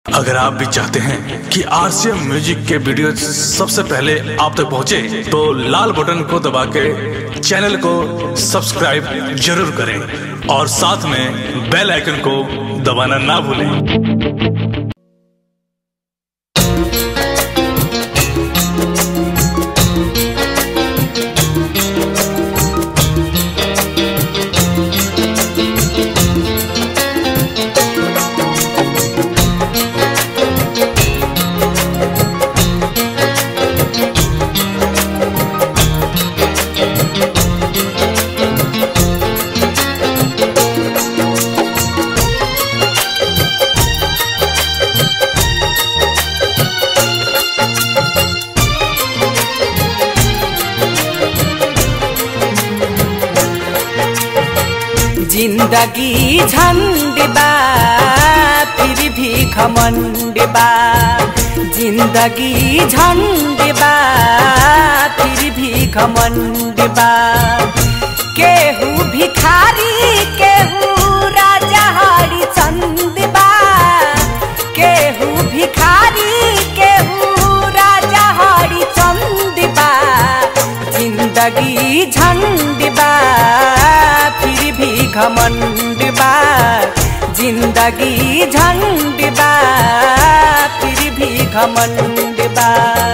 अगर आप भी चाहते हैं कि आरसीएम म्यूजिक के वीडियो सबसे पहले आप तक पहुंचे, तो लाल बटन को दबा के चैनल को सब्सक्राइब जरूर करें और साथ में बेल आइकन को दबाना ना भूलें जिंदगी झंड बा फिर भी घमंड बा जिंदगी झंड बा फिर भी घमंड बा केहू भिखारी केहू राजा हरि चंद बा केहू भिखारी केहू राजा हरि चंद बा जिंदगी झंड बा फिर भी घमंड बा जिंदगी झंड बा फिर भी घमंड बा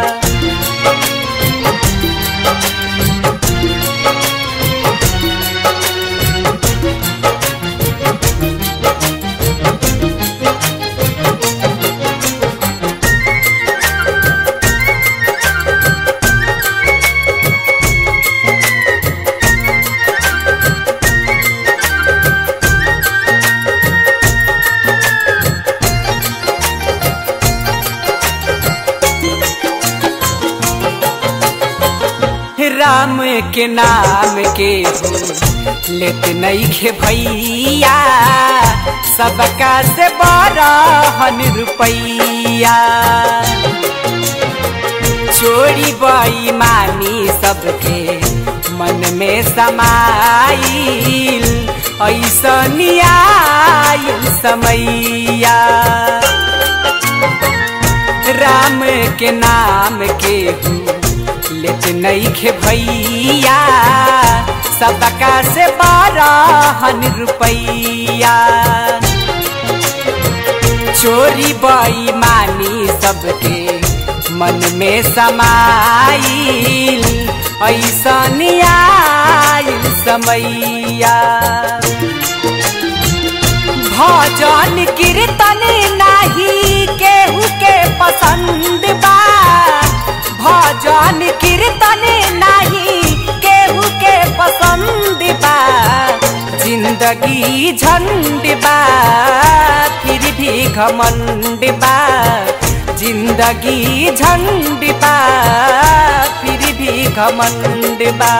राम के नाम के लेत नहीं खे भैया सबका से बरहन रुपैया चोरी बेईमानी सबके मन में समाइल ऐसन आइल समैया राम के नाम के लेत नहीं खे भैया सबका से बारहन रुपैया चोरी बेईमानी सबके मन में समाइल ऐसन आइल समैया भजन कीर्तन नाही केहू के पसंद बा भजन कीर्तन नाही केहू के पसंद बा जिंदगी झंड बा फिर भी घमंड बा जिंदगी झंड बा फिर भी घमंड बा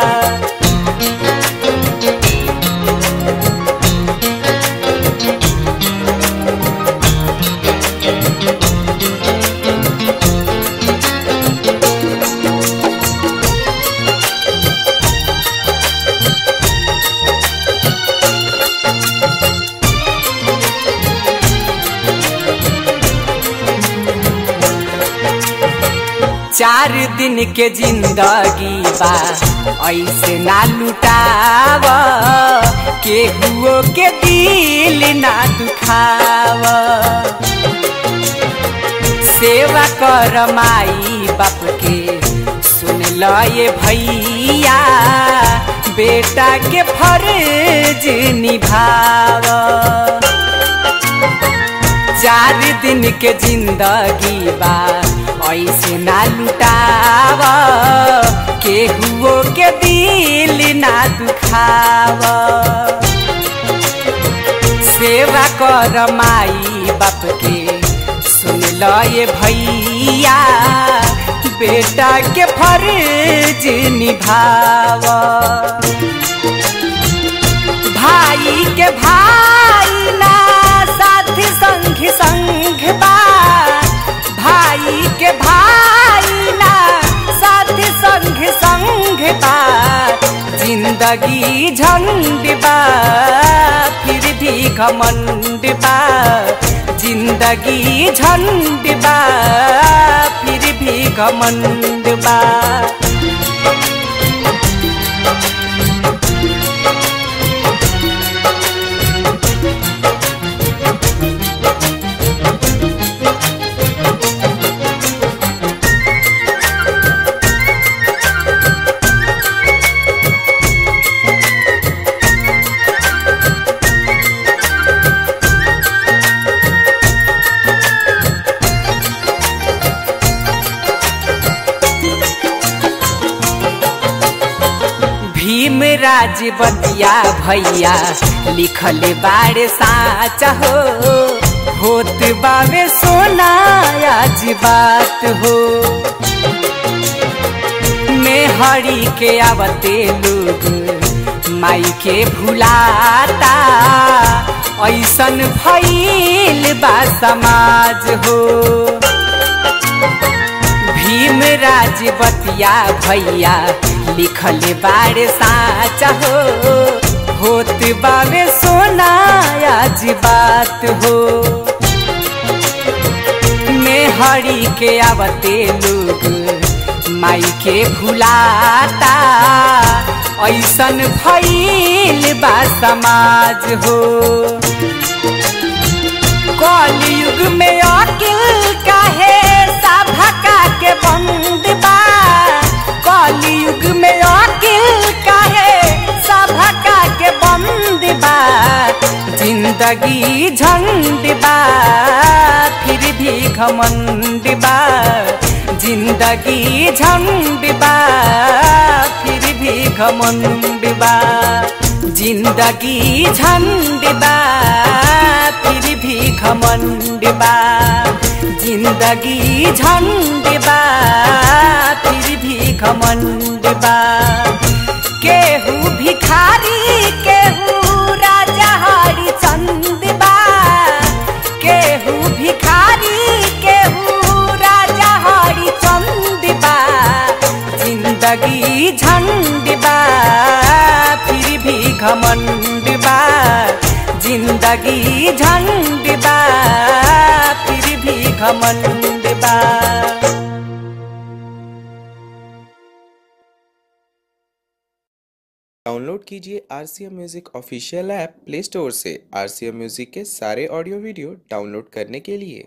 चार दिन के जिंदगी बा ऐसे ना लुटाव केहुओ के दिल ना दुखाव सेवा कर माई बाप के सुन ल ये भैया बेटा के फर्ज निभाव चार दिन के जिंदगी बा ऐसे ना लुटाव केहुओ के दिल ना दुखाव सेवा कर माई बाप के सुन ल ये भैया बेटा के फर्ज निभाव भाई के भाई ना साथी संग संग बा भाई के भाई ना साथी संग संग बा जिंदगी झंड बा फिर भी घमंड बा जिंदगी झंड बा फिर भी घमंड बा भीम राज बतिया भैया लिखल बारे साच हो होत बावे सोना आज बात हो मेहरी के आवते लोग माई के भुलाता ऐसन भइल बा समाज हो भीम राज बतिया भैया लिखल बारे साच हो होत बावे सोना आज बात हो मेहरी के आवते लोग माई के भुलाता ऐसन भइल बा समाज हो कलयुग में अकिल काहे सभका के बंद बा कलयुग में अकिल काहे सभका के बंद बा जिंदगी झंड बा फिर भी घमंड बा जिंदगी झंड बा फिर भी घमंड बा जिंदगी झंड बा फिर भी घमंड बा जिंदगी झंड बा फिर भी घमंड बा केहू भिखारी केहू राजा हरिचंद बा केहू भिखारी केहू राजा हरिचंद बा जिंदगी झंड बा फिर भी घमंड बा जिंदगी झंड बा फिर भी घमंड बा डाउनलोड कीजिए R C M music official app play store से आर सी एम म्यूज़िक के सारे ऑडियो वीडियो डाउनलोड करने के लिए